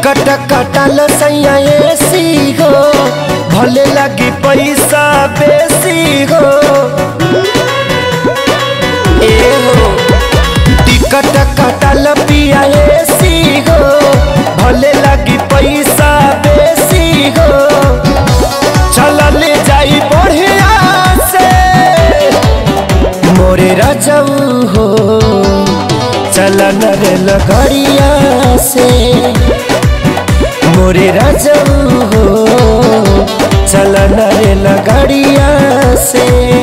Ticket कटल सैया AC हो भले लगी पैसा बेसी हो ए हो टिकट कटल पिया एसी हो भले लगी पैसा बेसी हो चलल जाई बढ़िया से मोरे रजऊ हो चलन रे लगड़िया से मोरे रजऊ हो चलन रे लगड़िया से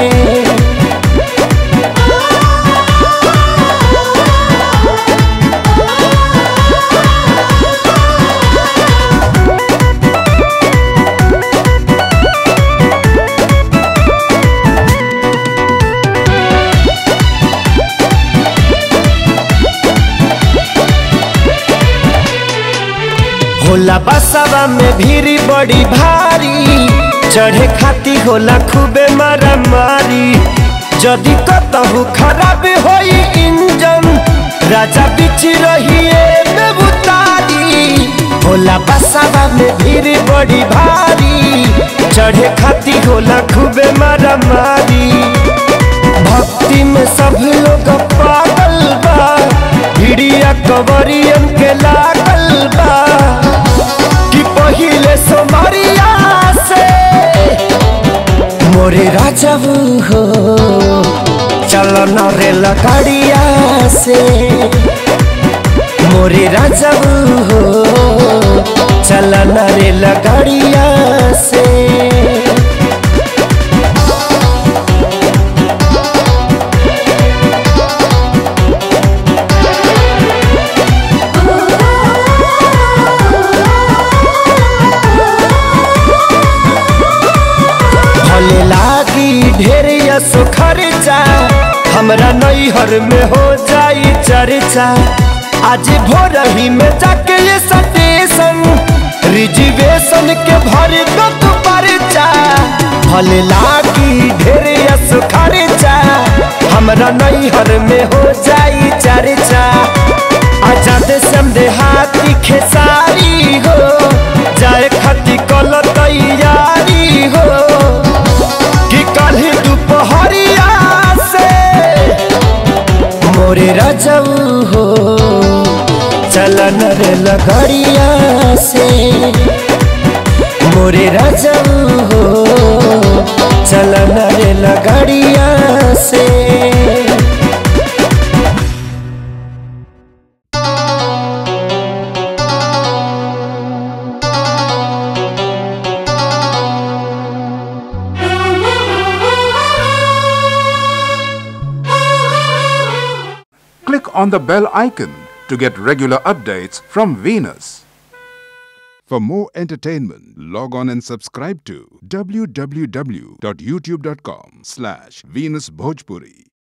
होला बसवा में भीड़ बड़ी भारी चढ़े खाती होला खूबे मारा मारी जदि कतहु खराब होई इंजन राजा बिच रहिए बेबुतारी होला बसवा में भीड़ बड़ी भारी चढ़े खाती होला खूबे मारा मारी भक्ति में सब लोग पागल बा भिड़िया कवरियन के लागल बा कि पहिले सोमरिया से मोरे राजबू हो चलन रे लकड़िया से मोरे राजबू हो चलन रे लगड़िया से भले लागी ढेर यसो खर्चा हमरा नैहर में हो जाई चर्चा आज भोर ही में जाके ये स्टेशन रिजर्वेशन के भर दो तू परचा भले लागी ढेर यसो खर्चा हमरा नैहर में हो जाई चर्चा आजाद समझे हाथी खेसारी हो जाए खती कल तैयारी हो कि कल दोपहरिया से मोरे रजऊ हो चलन रे लगड़िया से मोरे रजऊ हो चलन रे लगड़िया से Click on the bell icon to get regular updates from Venus. For more entertainment, log on and subscribe to www.youtube.com slash Venus Bhojpuri.